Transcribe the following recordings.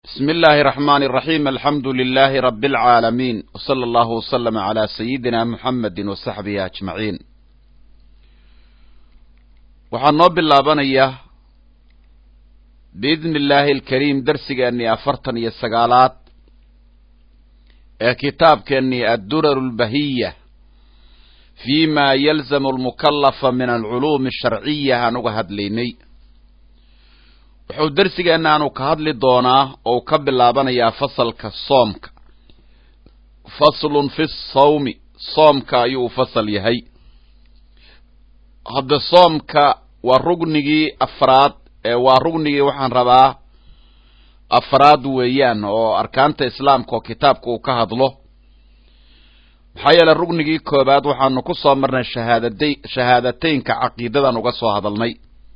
بسم الله الرحمن الرحيم الحمد لله رب العالمين وصلى الله وسلم على سيدنا محمد وصحبه أجمعين waxaan noo bilaabanayaa biidni illaahi alkariim darsigeennii afartan iyo sagaalaad ee kitaabkeennii addurar lbahiya fi ma yalzamu almukallafa min alculuumi asharciya aan uga hadlaynay wuxuu darsigeenna aanu ka hadli doonaa oo ka bilaabanayaa fasalka soomka faslun fi sawmi soomka ayuu u fasal yahay hadda soomka waa rugnigii afraad waa rugnigii waxaan rabaa afraad weeyaan oo arkaanta islaamka oo kitaabka uu ka hadlo maxaa yeele rugnigii koobaad waxaanu ku soo marnay shahaadada shahaadateynka caqiidadan uga soo hadalnay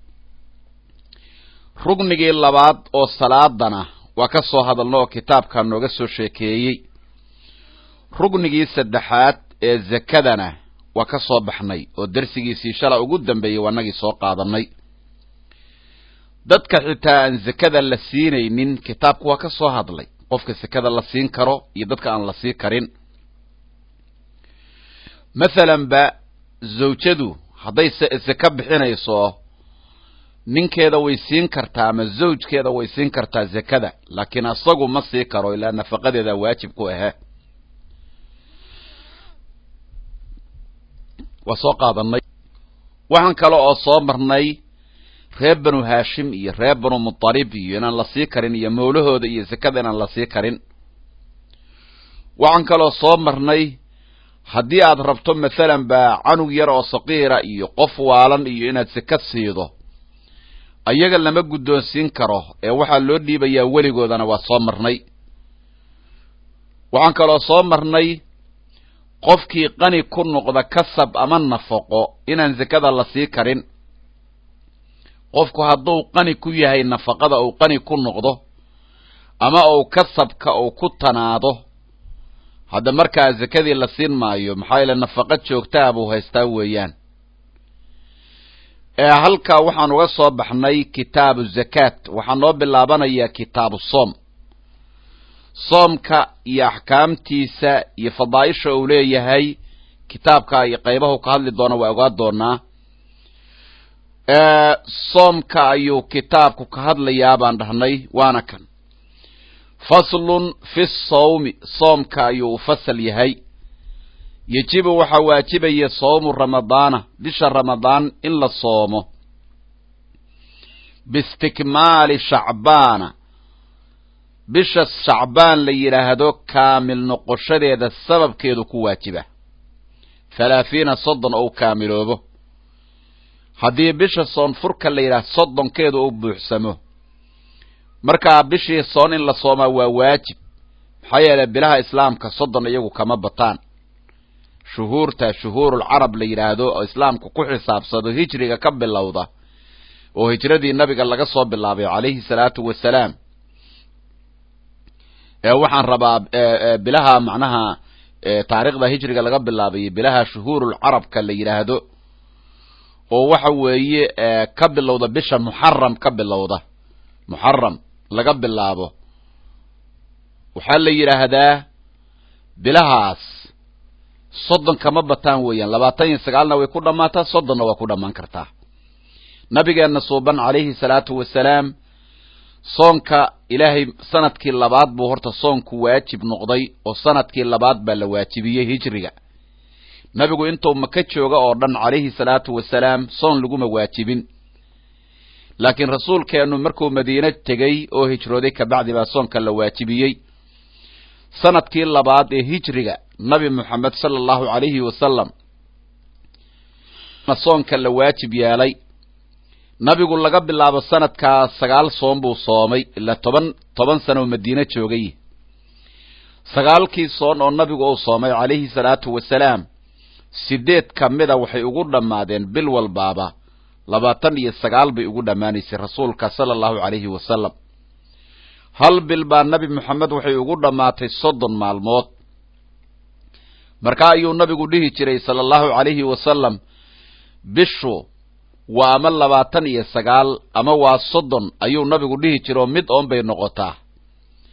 rugnigii labaad oo salaadana waa ka soo hadalna oo kitaabkaa nooga soo sheekeeyey rugnigii saddexaad ee zakadana waa ka soo baxnay oo darsigiisii shala ugu dambeeyey waanagii soo qaadanay dadka xitaa aan zakada la siinaynin kitaabku waa ka soo hadlay qofka sakada la siin karo iyo dadka aan la sii karin mathalan ba zawjadu hadday saka bixinayso ninkeeda way siin kartaa ama zawjkeeda way siin kartaa zakada laakiin asagu ma sii karo ilaa nafaqadeeda waajib ku ahe waa soo qaadanay waxaan kale oo soo marnay reer banu haashim iyo reer banu mutalib iyo inaan la sii karin iyo mawlahooda iyo zakada inaan la sii karin waxaan kaloo soo marnay haddii aad rabto mathalan ba canug yar oo saqiira iyo qof waalan iyo inaad saka siido ayaga lama guddoonsiin karo ee waxaa loo dhiibayaa weligoodana waa soo marnay waxaan kaloo soo marnay qofkii qani ku noqda kasab ama nafaqo inaan zakada la sii karin qofku hadduu qani ku yahay nafaqada uu qani ku noqdo ama uu kasabka uu ku tanaado hadda markaa zakadii la siin maayo maxaa yeele nafaqo joogtaa buu haystaa weeyaan ee halkaa waxaan uga soo baxnay kitaabu zakaat waxaa noo bilaabanayaa kitaabu soom soomka iyo axkaamtiisa iyo fadaaisha uu leeyahay kitaabka iyo qaybahu ka hadli doona waa ogaa doonaa soomka ayuu kitaabku ka hadlayaa baan dhahnay waana kan faslun fi sawmi soomka ayuu u fasal yahay yejibu waxaa waajibaya sawmu ramadaana bisha ramadaan in la soomo biistikmaali shacbaana bisha shacbaan la yidhaahdo kaamil noqoshadeeda sababkeedu ku waajiba halaahiina soddon ou kaamiloobo haddii bisha soon furka la yidhaahdo soddonkeedu uu buuxsamo markaa bishii soon in la soomaa waa waajib maxaa yeelay bilaha islaamka soddon iyagu kama bataan shuhuurta shuhuurulcarab la yidhaahdo oo islaamku ku xisaabsado hijriga ka bilowda oo hijradii nabiga laga soo bilaabay calayhi salaatu wasalaam ee waxaan rabaa bilaha macnaha taariikhda hijriga laga bilaabay bilaha shuhuurulcarabka la yidhaahdo oo waxa weeye ka bilowda bisha muxaram ka bilowda muxaram laga bilaabo waxaa la yidhaahdaa bilahaas soddon kama bataan weeyaan labaatan iyo sagaalna way ku dhammaataa soddonna waa ku dhammaan kartaa nabigeenna suuban calayhi salaatu wasalaam soonka ilaahay sanadkii labaad buu horta soonku waajib noqday oo sanadkii labaad baa la waajibiyey hijriga nabigu intuu maka jooga oo dhan calayhi salaatu wasalaam soon laguma waajibin laakiin rasuulkeennu markuu madiine tegey oo hijrooday kabacdi baa soonka la waajibiyey sanadkii labaad ee hijriga nabi moxamed sala allahu calayhi wasalam soonka la waajib yeelay nabigu laga bilaabo sanadkaa sagaal soon buu soomay ilaa toban toban sano madiine joogay sagaalkii soon oo nabigu uu soomay calayhi salaatu wasalaam sideed ka mida waxay ugu dhammaadeen bil walbaaba labaatan iyo sagaal bay ugu dhammaanaysay rasuulka sala allahu calayhi wasalam hal bil baa nabi moxamed waxay ugu dhammaatay soddon maalmood markaa ayuu nabigu dhihi jiray sala allahu calayhi wasalam bishu waa ama labaatan iyo sagaal ama waa soddon ayuu nabigu dhihi jiro mid oon bay noqotaa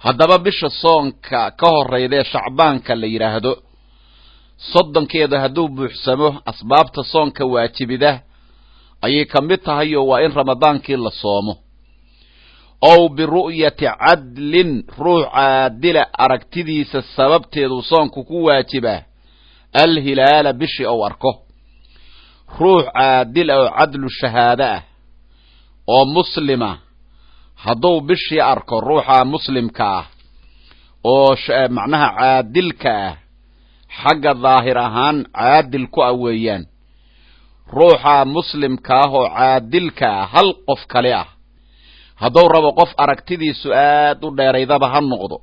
haddaba bisha soonka ka horraydaee shacbaanka la yidhaahdo soddonkeeda hadduu buuxsamo asbaabta soonka waajibida ayay ka mid tahay oo waa in ramadaankii la soomo ow biru'yati cadlin ruux caadila aragtidiisa sababteedu soonku ku waajibaa alhilaala bishii ou arko ruux caadil ah oo cadlu shahaado ah oo muslima hadduu bishii arko ruuxa muslimka ah oo macnaha caadilka ah xagga daahir ahaan caadil ku ah weeyaan ruuxa muslimka ah oo caadilka ah hal qof kale ah hadduu rabo qof aragtidiisu aad u dheeraydaba ha noqdo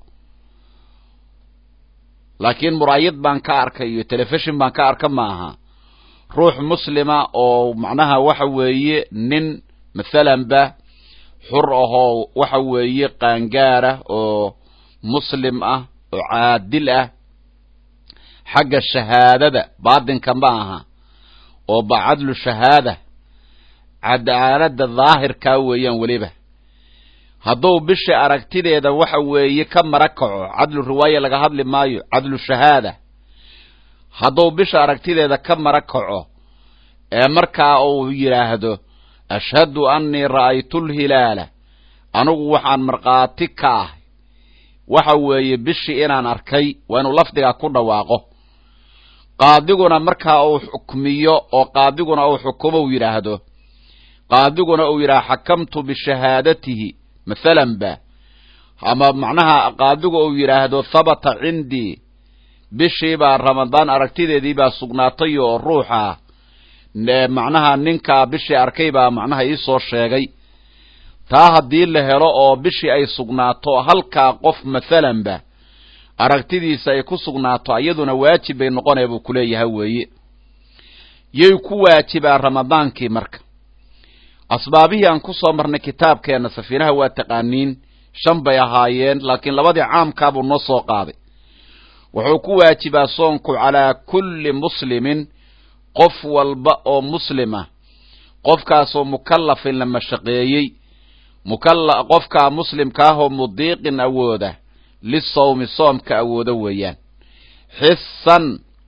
laakiin muraayad baan ka arkay iyo telefishon baan ka arka maaha ruux muslima oo macnaha waxa weeye nin mathalanba xur ahoo waxa weeye qaangaara oo muslim ah oo caadil ah xagga shahaadada baatinka ma aha oo ba cadlu shahaada cadaalada daahirkaa weeyaan weliba hadduu bisha aragtideeda waxa weeye ka mara kaco cadlu riwaaya laga hadli maayo cadlu shahaada hadduu bisha aragtideeda ka mara kaco ee markaa uu yidhaahdo ashhadu annii ra'aytu lhilaala anigu waxaan markhaati ka ahay waxa weeye bishii inaan arkay waa inuu lafdigaa ku dhawaaqo qaadiguna markaa uu xukmiyo oo qaadiguna uu xukumo uu yidhaahdo qaadiguna uu yidhaha xakamtu bishahaadatihi mathalan ba ama macnaha qaadigu uu yidhaahdo habata cindii bishii baa ramadaan aragtideedii baa sugnaatay oo ruuxa macnaha ninkaa bishii arkay baa macnaha iisoo sheegay taa haddii la helo oo bishii ay sugnaato halkaa qof mathalanba aragtidiisa ay ku sugnaato iyaduna waajib bay noqonaya buu kuleeyahay weeye yay ku waajibaa ramadaankii marka asbaabihii aan ku soo marnay kitaabkeenna safiinaha waa taqaaniin shan bay ahaayeen laakiin labadii caamkaabuu noo soo qaaday wuxuu ku waajibaa soonku calaa kulli muslimin qof walba oo muslima qofkaasoo mukallafin la mashaqeeyey mukalla qofkaa muslimkaahoo mudiiqin awooda lisawmi soomka awoodo weeyaan xisan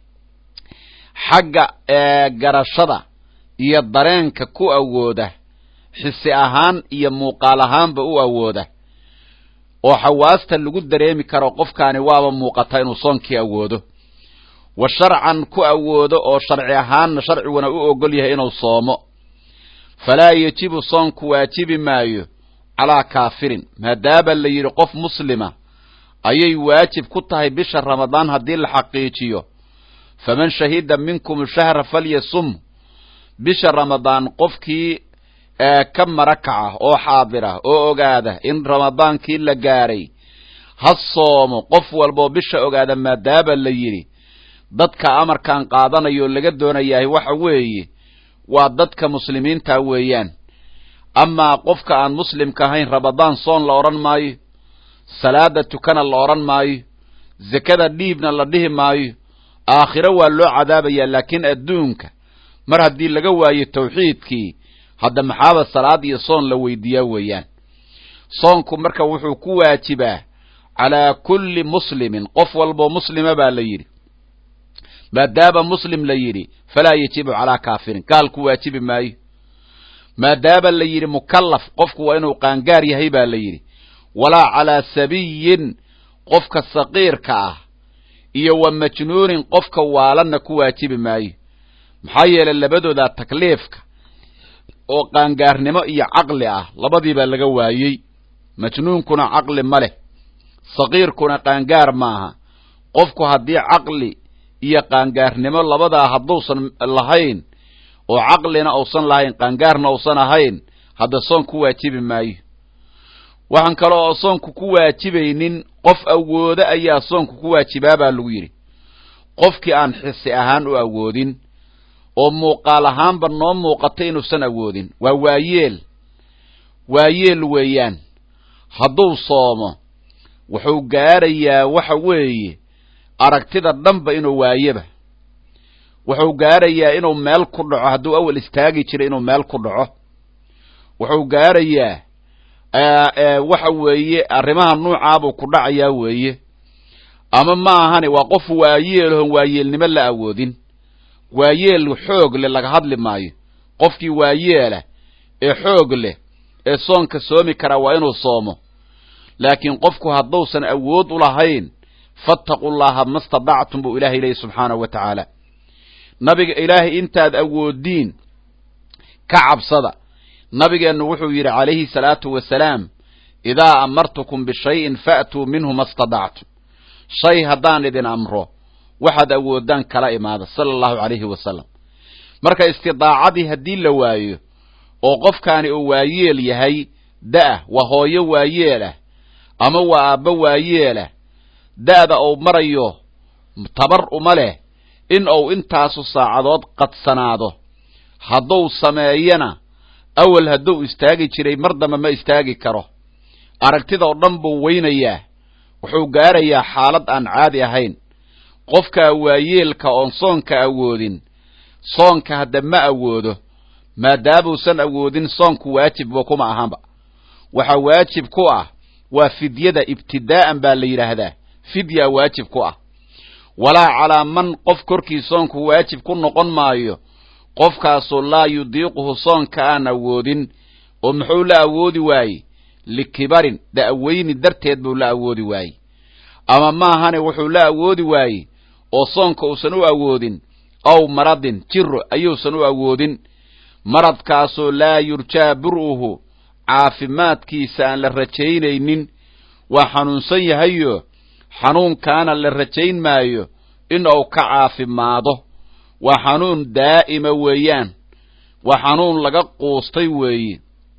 xagga garashada iyo dareenka ku awooda xisi ahaan iyo muuqaal ahaanba u awooda oo xawaasta lagu dareemi karo qofkaani waaba muuqata inuu soonkii awoodo wa sharcan ku awoodo oo sharci ahaanna sharciguna u ogol yahay inuu soomo falaa yejibu soonku waajibi maayo calaa kaafirin maadaama la yidhi qof muslima ayay waajib ku tahay bisha ramadaan haddii la xaqiijiyo faman shahida minkum shahra falyasum bisha ramadaan qofkii ka mara kaca oo xaadira oo ogaada in ramadaankii la gaaray ha soomo qof walboo bisha ogaada maadaama la yidhi dadka amarkan qaadanayo laga doonayahay waxa weeye waa dadka muslimiinta weeyaan amaa qofka aan muslimka ahayn ramadaan soon la odhan maayo salaada tukana la odhan maayo zekada dhiibna la dhihi maayo aakhiro waa loo cadaabayaa laakiin adduunka mar haddii laga waayo tawxiidkii hadda maxaaba salaad iyo soon la weydiiyaa weeyaan soonku marka wuxuu ku waajibaa calaa kulli muslimin qof walboo muslima baa la yidhi maadaama muslim la yidhi falaa yajibu calaa kaafirin gaal ku waajibi maayo maadaama la yidhi mukallaf qofku waa inuu qaangaar yahay baa la yidhi walaa calaa sabiyin qofka saqiirka ah iyo wa majnuunin qofka waalanna ku waajibi maayo maxaa yeelay labadoodaa takliifka oo qaangaarnimo iyo caqli ah labadiibaa laga waayey majnuunkuna caqli ma leh saqiirkuna qaangaar maaha qofku haddii caqli iyo qaangaarnimo labadaa hadduusan lahayn oo caqlina uusan lahayn qaangaarna uusan ahayn hadda soon ku waajibi maayo waxaan kale oo soonku ku waajibaynin qof awoodo ayaa soonku ku waajibaa baa lagu yidhi qofkii aan xisi ahaan u awoodin oo muuqaal ahaanba noo muuqata inuusan awoodin waa waayeel waayeel weeyaan hadduu soomo wuxuu gaarayaa waxa weeye aragtida dhanba inuu waayaba wuxuu gaarayaa inuu meel ku dhaco hadduu awal istaagi jiray inuu meel ku dhaco wuxuu gaarayaa waxa weeye arrimaha nuucaabuu ku dhacayaa weeye ama ma ahani waa qof waayeelhon waayeelnimo la awoodin waayeel xoog leh laga hadli maayo qofkii waayeelah ee xoog leh ee soonka soomi karaa waa inuu soomo laakiin qofku hadduusan awood u lahayn fattaqu llaha ma stadactum buu ilahay leeyahy subxaanahu wa tacaala nabiga ilaahay intaad awoodiin ka cabsada nabigeennu wuxuu yidhi calayhi salaatu wasalaam idaa amartukum bishayin fa'tuu minhu ma stadactum shay haddaan idin amro waxaad awoodaan kala imaada sala allahu calayhi wasalam marka istidaacadii haddii la waayo oo qofkaani uu waayeel yahay da'ah waa hooyo waayeelah ama waa aabbo waayeelah da'da uu marayo tabar uma leh in uu intaasu saacadood qadsanaado hadduu sameeyana awal hadduu istaagi jiray mar dambe ma istaagi karo aragtidao dhan buu weynayaa wuxuu gaarayaa xaalad aan caadi ahayn qofkaa waayeelka oon soonka awoodin soonka hadda ma awoodo maadaamuusan awoodin soonku waajibba kuma ahanba waxaa waajib ku ah waa fidyada ibtidaa'an baa la yidhaahdaa fidyaa waajib ku ah walaa calaa man qof korkii soonku waajib ku noqon maayo qofkaasoo laa yudiiquhu soonka aan awoodin oo muxuu la awoodi waaye likibarin da'weyni darteed buu la awoodi waaye ama maahane wuxuu la awoodi waaye oo soonka uusan u awoodin aw maradin jiro ayuusan u awoodin maradkaasoo laa yurjaa bur'uhu caafimaadkiisa aan la rajaynaynin waa xanuunsan yahayo xanuunkaana la rajayn maayo in uu ka caafimaado waa xanuun daa'ima weeyaan waa xanuun laga quustay weeye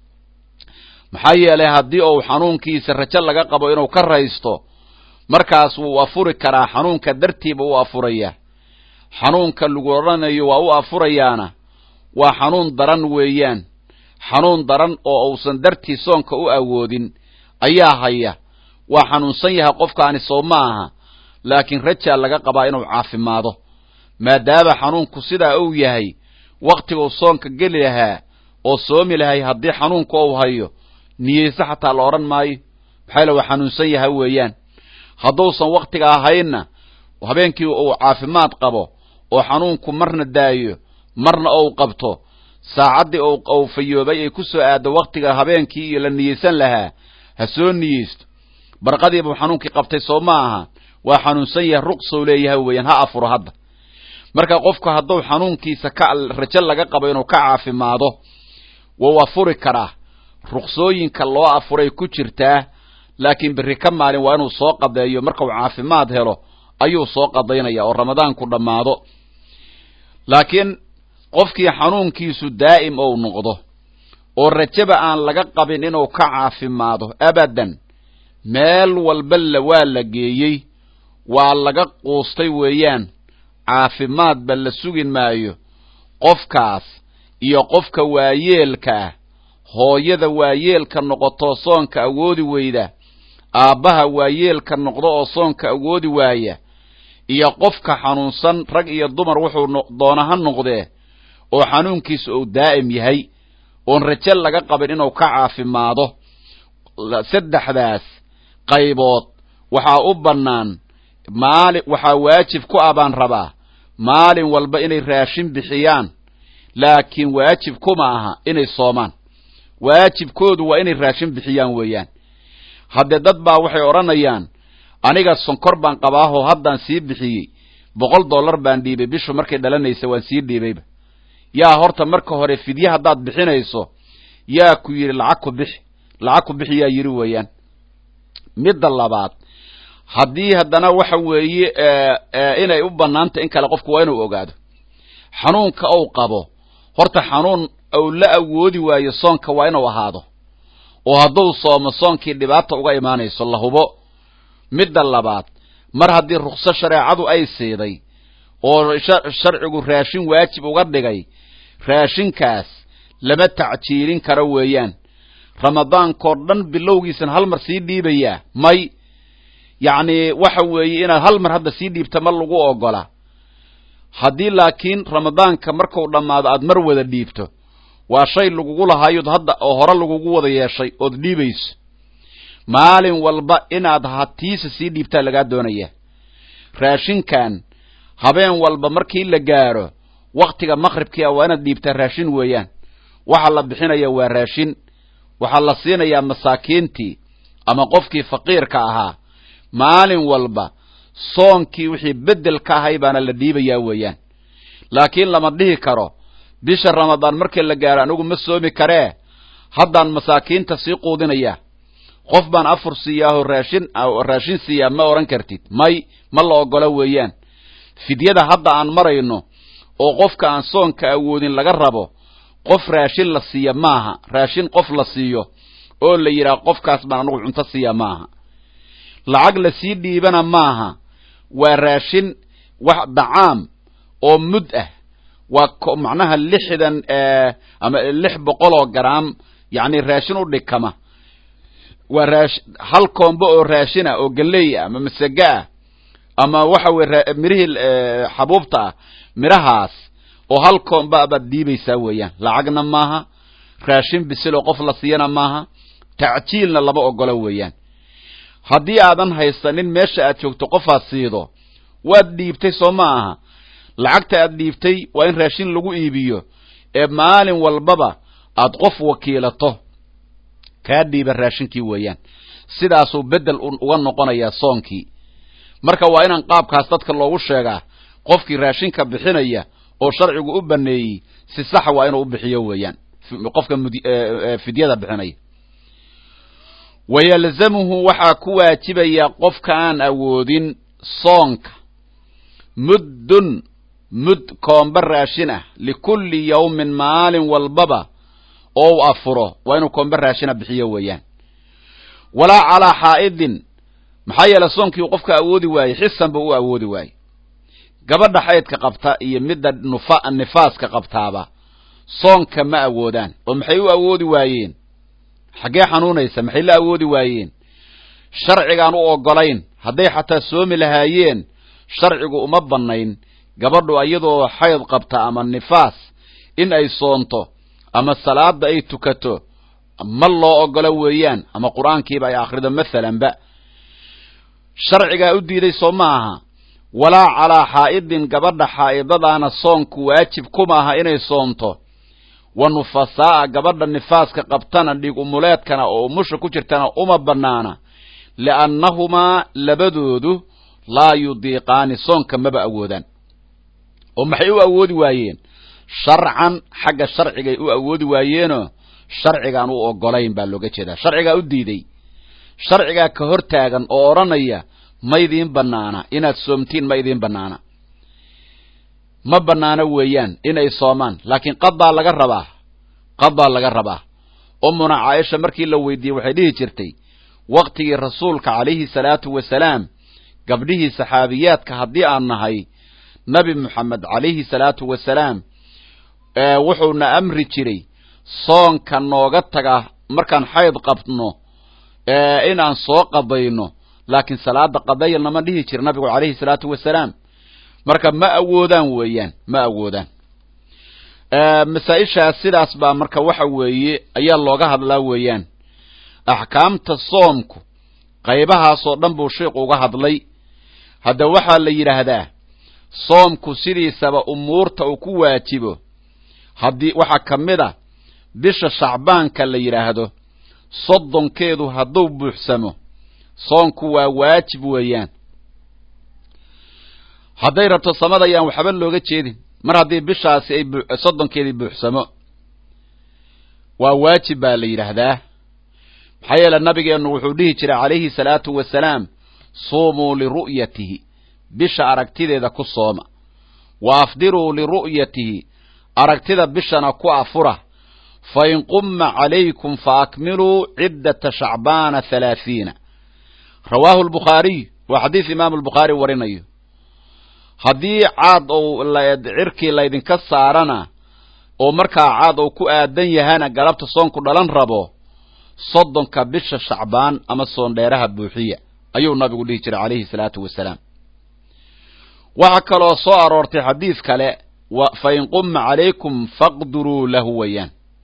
maxaa yeelay haddii uu xanuunkiisa rajo laga qabo inuu ka raysto markaas wuu afuri karaa xanuunka dartiiba u afurayaa xanuunka lagu odhanayo waa u afurayaana waa xanuun daran weeyaan xanuun daran oo uusan dartii soonka u awoodin ayaa haya waa xanuunsan yahay qofkaani soo ma aha laakiin rajaa laga qabaa inuu caafimaado maadaama xanuunku sidaa uu yahay wakhtiguu soonka geli lahaa oo soomi lahay haddii xanuunka uu hayo niyeyse xataa la odhan maayo maxaa yale waa xanuunsan yahay weeyaan hadduusan wakhtiga ahaynna habeenkii uu caafimaad qabo oo xanuunku marna daayo marna ou qabto saacaddii uu fayoobay ay ku soo aaddo wakhtiga habeenkii iyo la niyeysan lahaa ha soo niyeysto barqadiibuu xanuunkii qabtay soo ma aha waa xanuunsan yahay ruqsow leeyahay weeyaan ha afuro hadda marka qofku hadduu xanuunkiisa ka rajo laga qabo inuu ka caafimaado wuu afuri karaa ruqsooyinka loo afuray ku jirtaa laakiin berri ka maalin waa inuu soo qadeeyo markau caafimaad helo ayuu soo qadaynaya oo ramadaanku dhammaado laakiin qofkii xanuunkiisu daa'im ou noqdo oo rajaba aan laga qabin inuu ka caafimaado abadan meel walba la waa la geeyey waa laga quustay weeyaan caafimaadba la sugin maayo qofkaas iyo qofka waayeelka ah hooyada waayeelka noqotoo soonka awoodi weyda aabbaha waayeelka noqdo oo soonka awoodi waaya iyo qofka xanuunsan rag iyo dumar wuxuu doona ha noqdee oo xanuunkiisa uu daa'im yahay oon rajo laga qabin inuu ka caafimaado saddexdaas qaybood waxaa u bannaan maali waxaa waajib ku ah baan rabaa maalin walba inay raashin bixiyaan laakiin waajib kuma aha inay soomaan waajibkoodu waa inay raashin bixiyaan weeyaan haddee dad baa waxay odhanayaan aniga sonkor baan qabaahoo haddaan sii bixiyey boqol dollar baan dhiibay bishu markay dhalanaysa waan sii dhiibayba yaa horta marka hore fidye haddaad bixinayso yaa ku yidhi lacag ku bixi lacag ku bixi yaa yidhi weeyaan midda labaad haddii haddana waxa weeye inay u bannaantay in kale qofku waa inuu ogaado xanuunka ou qabo horta xanuun ou la awoodi waayo soonka waa inuu ahaado oo hadduu soomo soonkii dhibaata uga imaanayso la hubo midda labaad mar haddii rukso shareecadu ay siiday oo sharcigu raashin waajib uga dhigay raashinkaas lama tacjiilin karo weeyaan ramadaankoo dhan bilowgiisan hal mar sii dhiibayaa may yacni waxa weeye inaad hal mar hadda sii dhiibta ma lagu ogola haddii laakiin ramadaanka marku dhammaado aad mar wada dhiibto waa shay lagugu lahaayood hadda oo hore lagugu wada yeeshay ood dhiibayso maalin walba inaad hatiisa sii dhiibtaa lagaa doonaya raashinkan habeen walba markii la gaaro waktiga maqribkii a waa inaad dhiibtaa raashin weeyaan waxa la bixinaya waa raashin waxaa la siinayaa masaakiintii ama qofkii faqiirka ahaa maalin walba soonkii wixii beddel ka ahay baana la dhiibayaa weeyaan laakiin lama dhihi karo bisha ramadaan markii la gaaro anigu ma soomi karee haddaan masaakiinta sii quudinaya qof baan afur siiyaaho raashin raashin siiyaa ma odhan kartid may ma la ogola weeyaan fidyada hadda aan marayno oo qofka aan soonka awoodin laga rabo qof raashin la siiya maaha raashin qof la siiyo oo la yidhaha qofkaas baan anigu cunto siiya maaha lacag la sii dhiibana maaha waa raashin wax dacaam oo mud ah waa macnaha lixdan ama lix boqol oo garaam yacni raashin u dhikama waa raash hal koombo oo raashin ah oo galley ah ama masage ah ama waxa weye mirihii xabuubta ah midhahaas oo hal koomba baad dhiibaysaa weeyaan lacagna maaha raashin bisil oo qof la siiyana maaha tacjiilna lama ogola weeyaan haddii aadan haysanin meesha aad joogto qofaad siido waad dhiibtay soo ma aha lacagta aad dhiibtay waa in raashin lagu iibiyo ee maalin walbaba aad qof wakiilato kaa dhiiba raashinkii weeyaan sidaasuu beddel uga noqonayaa soonkii marka waa inaan qaabkaas dadka loogu sheegaa qofkii raashinka bixinaya oo sharcigu u baneeyey si saxa waa inuu u bixiyo weeyaan qofka fidyada bixinaya wayalzamuhu waxaa ku waajibaya qofka aan awoodin soonka muddun mud koomba raashin ah likulli yawmin maalin walbaba oo u afuro waa inuu koomba raashina bixiyo weeyaan walaa calaa xaa'idin maxaa yeele soonkii qofka awoodi waayey xisanba u awoodi waayey gabadha xaydka qabta iyo midda nufa nifaaska qabtaaba soonka ma awoodaan oo maxay u awoodi waayeen xaggee xanuunaysa maxay la awoodi waayeen sharcigaan u oggolayn hadday xataa soomi lahaayeen sharcigu uma bannayn gabadhu iyadoo xayd qabta ama nifaas in ay soonto ama salaada ay tukato ma loo oggola weeyaan ama qur-aankiiba ay akhrido masalanba sharcigaa u diiday soo ma aha walaa calaa xaa'idin gabadha xaa'idadaana soonku waajib kuma aha inay soonto wa nufasaa'a gabadha nifaaska qabtana dhiig umuleedkana oo umusha ku jirtana uma bannaana li'annahumaa labadoodu laa yudiiqaani soonka maba awoodaan oo maxay u awoodi waayeen sharcan xagga sharcigay u awoodi waayeenoo sharcigaan u oggolayn baa looga jeedaa sharcigaa u diiday sharcigaa ka hor taagan oo odhanaya ma idiin bannaana inaad soomtiin ma idiin bannaana ma bannaano weeyaan inay soomaan laakiin qadaa laga rabaa qadaa laga rabaa ummuna caaisha markii la weydiiyey waxay dhihi jirtay waktigii rasuulka calayhi salaatu wasalaam gabdhihii saxaabiyaadka haddii aan nahay nabi moxamed calayhi salaatu wasalaam wuxuuna amri jiray soonka nooga taga markaan xayd qabno inaan soo qadayno laakiin salaada qadaya nama dhihi jira nabigu calayhi salaatu wasalaam marka ma awoodaan weeyaan ma awoodaan masaa-ishaas sidaas baa marka waxa weeye ayaa looga hadlaa weeyaan axkaamta soomku qaybahaasoo dhan buu sheikhu uga hadlay hadda waxaa la yidhaahdaa soomku sidiisaba umuurta uu ku waajibo haddii waxaa ka mid a bisha shacbaanka la yidhaahdo soddonkeedu hadduu buuxsamo soonku waa waajib weeyaan hadday rabto samada ayaan waxba looga jeedin mar haddii bishaasi ay soddonkeedii buuxsamo waa waajib baa la yidhaahdaa maxaa yeele nabigeennu wuxuu dhihi jiray calayhi salaatu wasalaam suumuu liru'yatihi bisha aragtideeda ku sooma wa afdiruu liru'yatihi aragtida bishana ku afura fa in qumma calaykum fa akmiluu ciddata shacbaana halaahiina rawaahu lbukhaariy waa xadiis imaamu albukhaari warinayo haddii caad ou cirkii laydinka saarana oo markaa caad ou ku aadan yahana galabta soonku dhalan rabo soddonka bisha shacbaan ama soondheeraha buuxiya ayuu nabigu dhihi jiray calayhi salaatu wasalaam waxaa kaloo soo aroortay xadiis kale fa in qumma calaykum faqduruu lahu weeyaan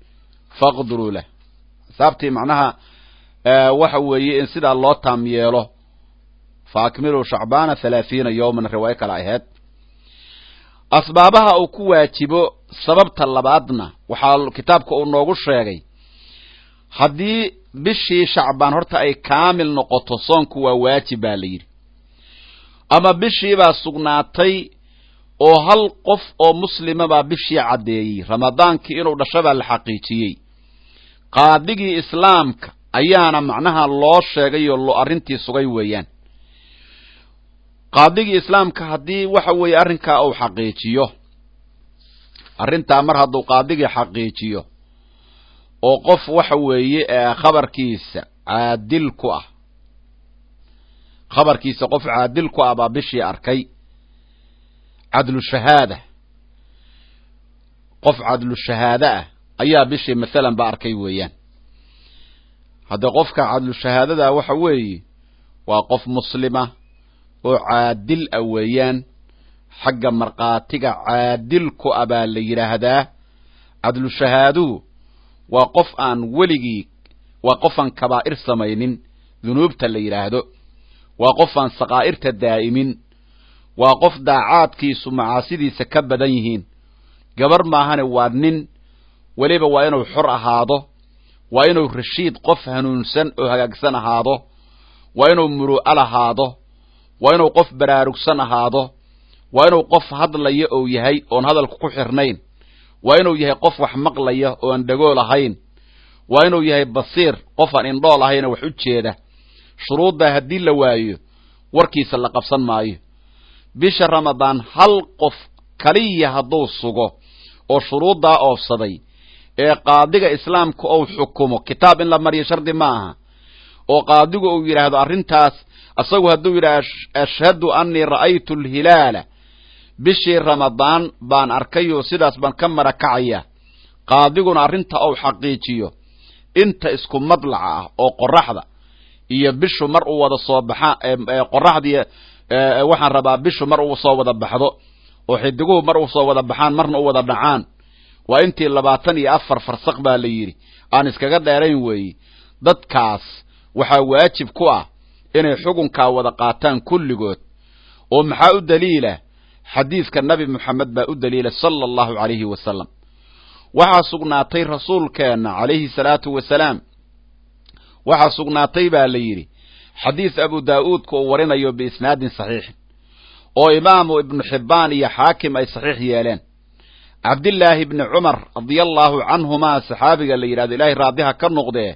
faqduruu lah xisaabtii macnaha waxa weeye in sidaa loo taam yeelo fa akmiluu shacbaana halaahiina yowman riwaayo kale ahayd asbaabaha uu ku waajibo sababta labaadna waxaa kitaabka uu noogu sheegay haddii bishii shacbaan horta ay kaamil noqoto soonku waa waajib baa la yidhi ama bishiibaa sugnaatay oo hal qof oo muslima baa bishii caddeeyey ramadaankii inuu dhasho baa la xaqiijiyey qaadigii islaamka ayaana macnaha loo sheegay oo arrintii sugay weeyaan qaadigii islaamka haddii waxa weeye arrinkaa uu xaqiijiyo arrintaa mar hadduu qaadigii xaqiijiyo oo qof waxa weeye khabarkiisa caadil ku ah khabarkiisa qof caadil ku ah baa bishii arkay cadlu shahaada qof cadlu shahaade ah ayaa bishii masalan ba arkay weeyaan haddee qofka cadlu shahaadada waxa weeye waa qof muslima oo caadil ah weeyaan xagga markhaatiga caadil ku ah baa la yidhaahdaa cadlu shahaaduhu waa qof aan weligii waa qof aan kabaa'ir samaynin dunuubta la yidhaahdo waa qof aan sakaa'irta daa'imin waa qof daacaadkiisu macaasidiisa ka badan yihiin gabar maahane waa nin weliba waa inuu xor ahaado waa inuu rashiid qof hanuunsan oo hagaagsan ahaado waa inuu muru'al ahaado waa inuu qof baraarugsan ahaado waa inuu qof hadlaya ou yahay oon hadalka ku xirnayn waa inuu yahay qof wax maqlaya oo aan dhagool ahayn waa inuu yahay basiir qof aan indhool ahayna wax u jeeda shuruuddaa haddii la waayo warkiisa la qabsan maayo bisha ramadaan hal qof kaliya hadduu sugo oo shuruuddaa oofsaday ee qaadiga islaamka ou xukumo kitaab in la mariyo shardi ma aha oo qaadigu uu yidhaahdo arrintaas asagu hadduu yidhahdo ashhadu annii ra'aytu alhilaala bishii ramadaan baan arkayoo sidaas baan ka marakacaya qaadiguna arrinta ou xaqiijiyo inta isku madlaca ah oo qoraxda iyo bishu mar uu wada soo baxa qoraxdii waxaan rabaa bishu mar uu soo wada baxdo oo xidiguhu mar uu soo wada baxaan marna u wada dhacaan waa intii labaatan iyo afar farsaq baa la yidhi aan iskaga dheerayn weeye dadkaas waxaa waajib ku ah inay xukunkaa wada qaataan kulligood oo maxaa u daliila xadiidka nabi moxamed baa u daliila sala allahu calayhi wasalam waxaa sugnaatay rasuulkeenna calayhi salaatu wasalaam waxaa sugnaatay baa la yidhi xadiis abu daa'uudka uu warinayo biisnaadin saxiixin oo imaamu ibnu xibbaan iyo xaakim ay saxiix yeeleen cabdillaahi bni cumar radia allaahu canhumaa saxaabiga la yidhahdo ilaahay raadiha ka noqdee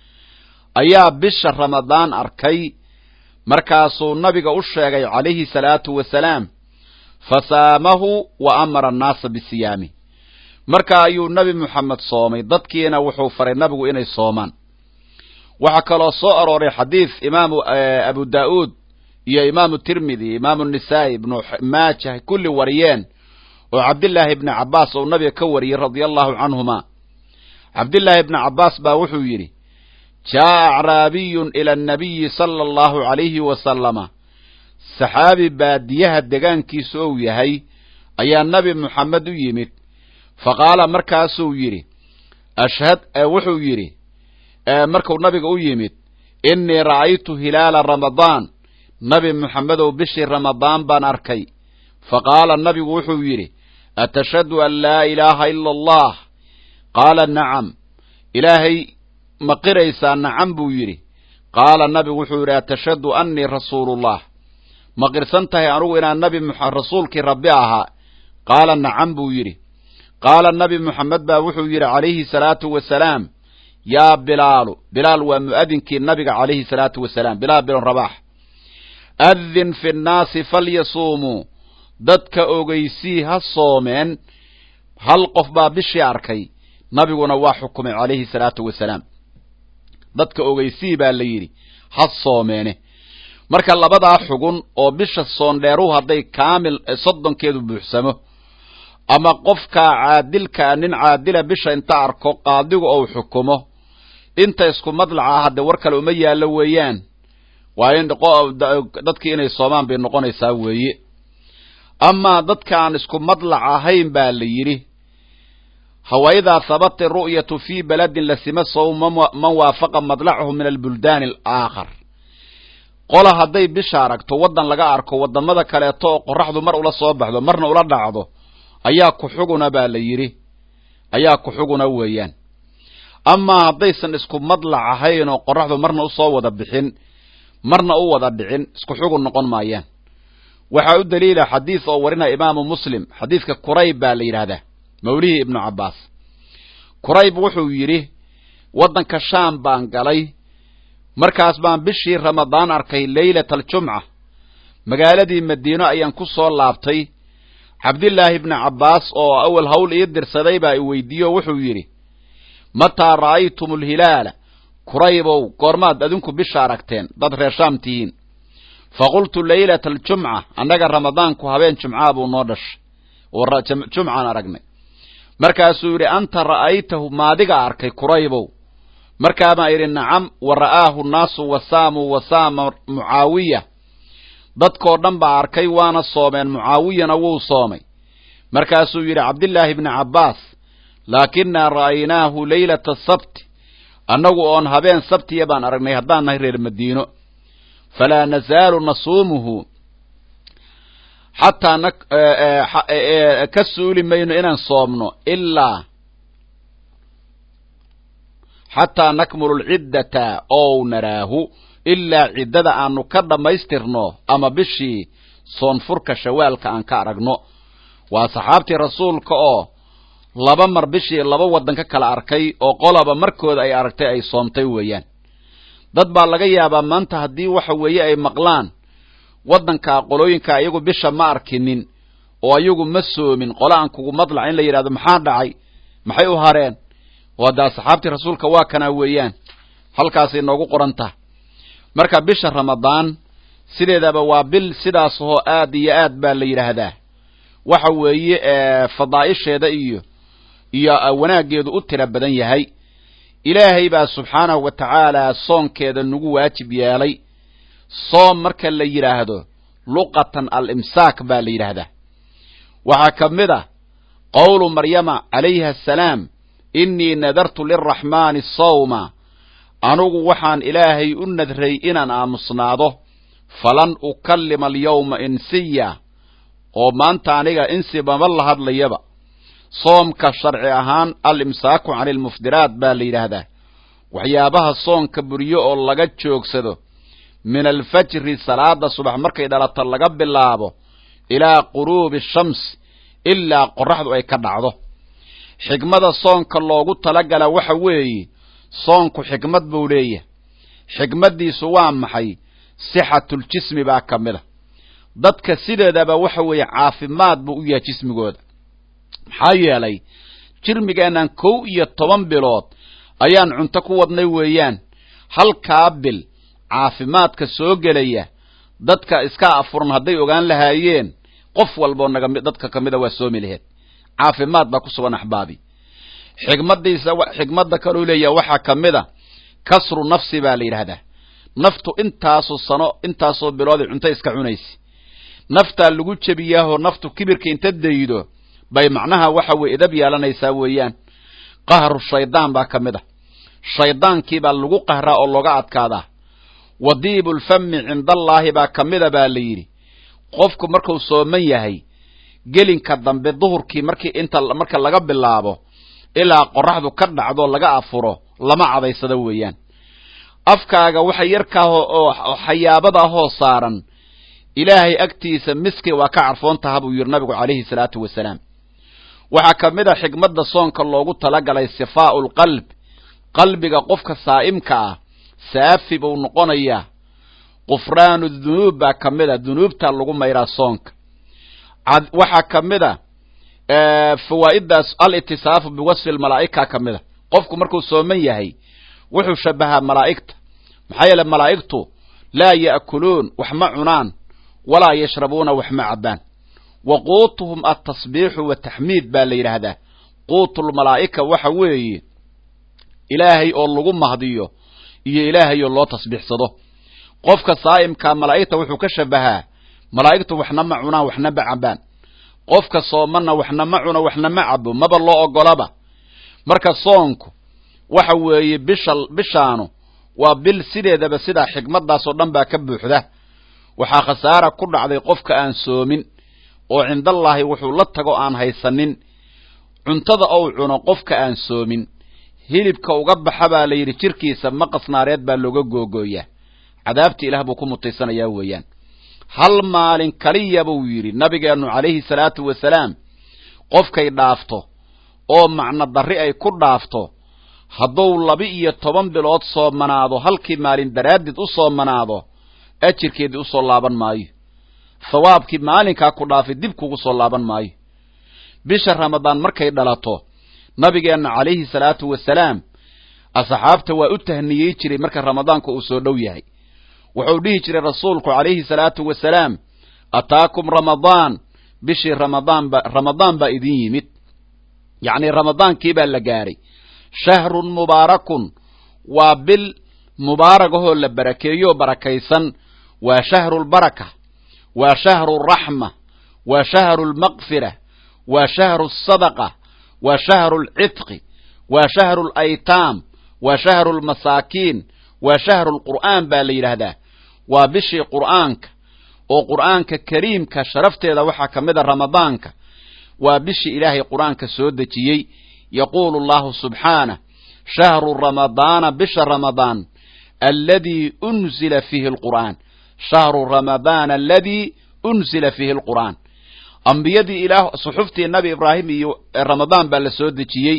ayaa bisha ramadaan arkay markaasuu nabiga u sheegay calayhi salaatu wasalaam fasaamahu wa amara annaasa bisiyaami marka ayuu nebi moxamed soomay dadkiina wuxuu faray nabigu inay soomaan waxaa kaloo soo arooray xadiis imaamu abu daa'uud iyo imaamu tirmidi imaamu nisaa'i ibnu maajah kulli wariyeen oo cabdillaahi ibni cabbaas uu nabiga ka wariyey radia allahu canhuma cabdillaahi ibni cabbaas baa wuxuu yidhi jaa'a acraabiyun ila annabiyi sala allahu calayhi wasalama saxaabi baadiyaha degaankiisu ou yahay ayaa nebi moxamed u yimid fa qaala markaasuu yidhi ashhad wuxuu yidhi markuu nabiga u yimid innii ra'aytu hilaala ramadaan nabi moxamedow bishii ramadaan baan arkay fa qaala nabigu wuxuu yidhi atashhadu an laa ilaaha ila allah qaala nacam ilaahay ma qiraysaa nacam buu yidhi qaala nabigu wuxuu yidhi atashhadu annii rasuulullah ma qirsan tahay anugu inaan nabi rasuulkii rabbi ahaa qaala nacam buu yidhi qaala nabi moxamed baa wuxuu yidhi calayhi salaatu wasalaam yaa bilaalu bilaal waa mu'adinkii nabiga calayhi salaatu wasalaam bilaal bin rabax adin fi nnaasi falyasuumuu dadka ogeysii ha soomeen hal qof baa bishii arkay nabiguna waa xukumay calayhi salaatu wasalaam dadka ogeysii baa la yidhi ha soomeene marka labadaa xugun oo bisha soondheeruhu hadday kaamil soddonkeedu buuxsamo ama qofkaa caadilkaa nin caadila bisha inta arko qaadigu ou xukumo inta isku madlaca ah haddee war kale uma yaallo weeyaan waa in dadkii inay soomaan bay noqonaysaa weeye amaa dadka aan isku madlac ahayn baa la yidhi hawaidaa habata ru'yatu fii baladin lasima sawma man waafaqa madlacahu min albuldaani alaakhar qola hadday bisha aragto waddan laga arko waddamada kaleeto oo qorraxdu mar ula soo baxdo marna ula dhacdo ayaa ku xuguna baa la yidhi ayaa ku xuguna weeyaan amaa haddaysan isku madlac ahayn oo qorraxdu marna usoo wada bixin marna u wada dhicin isku xugun noqon maayaan waxaa u daliila xadiis oo warinaya imaamu muslim xadiiska kurayb baa la yidhaahdaa mawlihii ibnu cabbaas kurayb wuxuu yidhi waddanka shaam baan galay markaas baan bishii ramadaan arkay leylata aljumca magaaladii madiino ayaan ku soo laabtay cabdillaahi ibni cabbaas oo awal hawl ii dirsaday baa i weydiiyo wuxuu yidhi mataa ra'aytum alhilaala kuraybow goormaad adinku bisha aragteen dad reer shaam tihiin fa qultu leylata aljumca annaga ramadaanku habeen jumcaa buu noo dhashay oo jumcaan aragnay markaasuu yidhi anta ra'aytahu maadiga arkay kuraybow markaabaan idhi nacam wa ra'aahu naasu wasaamuu wasaama mucaawiya dadkoo dhan baa arkay waana soomeen mucaawiyana wuu soomay markaasuu yidhi cabdillaahi ibni cabbaas laakinaa ra'aynaahu leylata sabti annagu oon habeen sabtiya baan aragnay haddaan nahay reer madiino falaa nazaalu nasuumuhu xataa na ka suuli mayno inaan soomno ilaa xataa nakmulu lciddata ow naraahu ilaa ciddada aanu ka dhammaystirno ama bishii soonfurka shawaalka aan ka aragno waa saxaabtii rasuulka oo laba mar bishii laba waddan ka kala arkay oo qolaba markooda ay aragtay ay soomtay weeyaan dad baa laga yaabaa maanta haddii waxa weeye ay maqlaan waddanka qolooyinka iyagu bisha ma arkinin oo ayagu ma soomin qola aan kugu madlac in la yidhahdo maxaa dhacay maxay u hareen oo hadda asxaabtii rasuulka waa kanaa weeyaan halkaasay noogu qoran taha marka bisha ramadaan sideedaba waa bil sidaas oo aad iyo aad baa la yidhaahdaa waxa weeye fadaa'isheeda iyo iyo wanaaggeedu u tira badan yahay ilaahay baa subxaanahu wa tacaala soonkeeda nagu waajib yeelay soom marka la yidhaahdo luqatan al-imsaak baa la yidhaahdaa waxaa ka mid a qowlu maryama calayha asalaam innii nadartu lilraxmaani sawma anugu waxaan ilaahay u nadray inaan aamusnaado falan ukallima alyawma insiya oo maanta aniga insi mama la hadlayaba soomka sharci ahaan al-imsaaku cani almuftiraat baa la yidhaahdaa waxyaabaha soonka buryo oo laga joogsado min alfajri salaada subax markay dhalato laga bilaabo ilaa quruubi shams ilaa qorraxdu ay ka dhacdo xigmada soonka loogu talagala waxa weeye soonku xikmad buu leeyahay xikmaddiisu waa maxay sixatuljismi baa ka mid a dadka sideedaba waxa weeye caafimaad buu u yahay jismigooda maxaa yeelay jirmigeennan kow iyo toban bilood ayaan cunto ku wadnay weeyaan halkaa bil caafimaadka soo gelaya dadka iska afuran hadday ogaan lahaayeen qof walboo naga dadka ka mida waa soomi laheed caafimaad baa ku sugan axbaabi xigmadiisa xigmadda kaluu leeyaha waxaa ka mid a kasru nafsi baa la yidhaahdaa naftu intaasoo sano intaasoo bilooday cunto iska cunaysa naftaa lagu jebiyaahoo naftu kibirka inta daydo bay macnaha waxa weye idab yeelanaysaa weeyaan qahru shaydaan baa ka mid a shaydaankiibaa lagu qahraa oo looga adkaadaa wadiibulfami cindallaahi baa ka mida baa la yidhi qofku markuu sooman yahay gelinka dambe duhurkii markii inta marka laga bilaabo ilaa qoraxdu ka dhacdo laga afuro lama cadaysado weeyaan afkaaga waxa yarkaa oo xayaabada ahoo saaran ilaahay agtiisa miski waa ka carfoon taha buu yidhi nabigu calayhi salaatu wasalaam waxaa ka mid a xigmadda soonka loogu talagalay sifaa'u lqalb qalbiga qofka saa'imka ah saafi buu noqonayaa qufraanu dunuub baa ka mid a dunuubtaa lagu mayraa soonka waxaa ka mid a fawaa'iddaas alitisaafu biwasfi lmalaa'ika ka mid a qofku markuu sooman yahay wuxuu shabahaa malaa'igta maxaa yeele malaa'igtu laa ya'kuluun wax ma cunaan walaa yashrabuuna wax ma cabbaan wa quutuhum altasbiixu wataxmiid baa la yidhaahdaa quutulmalaa'ika waxa weeye ilaahay oo lagu mahdiyo iyo ilaahay oo loo tasbiixsado qofka saa'imkaa malaa'igta wuxuu ka shabahaa malaa'igtu waxna ma cunaan waxna ma cabbaan qofka soomanna waxna ma cuno waxna ma cabo maba loo ogolaba marka soonku waxa weeye bisha bishaanu waa bil sideedaba sidaa xikmaddaasoo dhan baa ka buuxda waxaa khasaara ku dhacday qofka aan soomin oo cindallaahi wuxuu la tago aan haysanin cuntada ou cuno qofka aan soomin hilibka uga baxa baa la yidhi jirkiisa maqas naareed baa looga googooyaa cadaabta ilaah buu ku mutaysanayaa weeyaan hal maalin kaliya buu yidhi nabigeennu calayhi salaatu wasalaam qofkay dhaafto oo macno darri ay ku dhaafto hadduu laba-iyo toban bilood soomanaado halkii maalin daraaddeed u soomanaado ajirkeedii usoo laaban maayo thawaabkii maalinkaa ku dhaafay dib kugu soo laaban maayo bisha ramadaan markay dhalato nabigeenna calayhi salaatu wasalaam asxaabta waa u tahniyey jiray marka ramadaanku uu soo dhow yahay wuxuu dhihi jiray rasuulku calayhi salaatu wasalaam ataakum ramadaan bishii ramadaanba ramadaan baa idin yimid yacnii ramadaankii baa la gaadhay shahrun mubaarakun waa bil mubaaragahoo la barakeeyo barakaysan waa shahru lbaraka waa shahru raxma waa shahru lmaqfira waa shahru sadaqa waa shahru lcitqi waa shahru laytaam waa shahru lmasaakiin waa shahru lqur'aan baa la yidhaahdaa waa bishii qur'aanka oo qur'aanka kariimka sharafteeda waxaa ka mid a ramadaanka waa bishii ilaahay qur'aanka soo dejiyey yaquulu allahu subxaanah shahru ramadaana bisha ramadaan aladii unzila fiihi alqur'aan shahru ramadaana aladii unzila fiihi alqur'aan ambiyadii ilaah suxuftii nabi ibraahim iyo ramadaan baa la soo dejiyey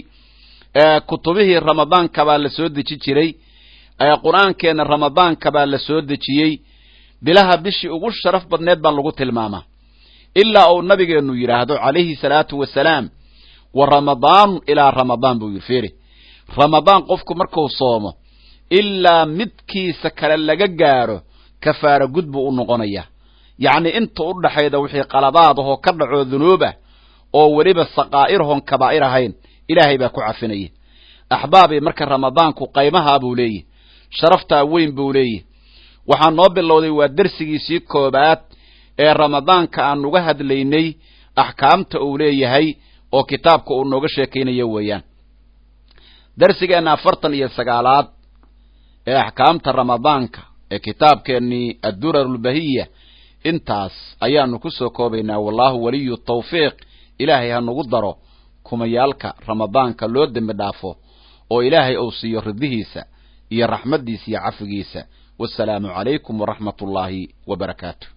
kutubihii ramadaanka baa la soo deji jiray qur-aankeena ramadaanka baa la soo dejiyey bilaha bishii ugu sharaf badneed baa lagu tilmaamaa ilaa uu nabigeennu yidhaahdo calayhi salaatu wasalaam wa ramadaanu ilaa ramadaan buu yidhi fiiri ramadaan qofku markuu soomo ilaa midkiisa kale laga gaadho kafaara gud buu u noqonayaa yacnii inta u dhaxayda wixii qaladaadahoo ka dhacoo dunuubah oo weliba saqaa'irhoon kabaa'ir ahayn ilaahay baa ku cafinaya axbaabii marka ramadaanku qaymahaa buu leeyahy sharaftaa weyn buu leeyahy waxaa noo bilowday waa dersigiisii koobaad ee ramadaanka aan uga hadlaynay axkaamta uu leeyahay oo kitaabka uu nooga sheekaynayo weeyaan darsigeenna afartan iyo sagaalaad ee axkaamta ramadaanka ee kitaabkeennii addurar ulbahiya intaas ayaanu ku soo koobaynaa wallaahu waliyu tawfiiq ilaahay ha nagu daro kumayaalka ramadaanka loo dembi dhaafo oo ilaahay uu siiyo ridihiisa iyo raxmaddiisa iyo cafigiisa wasalaamu calaykum waraxmat ullaahi wa barakaatu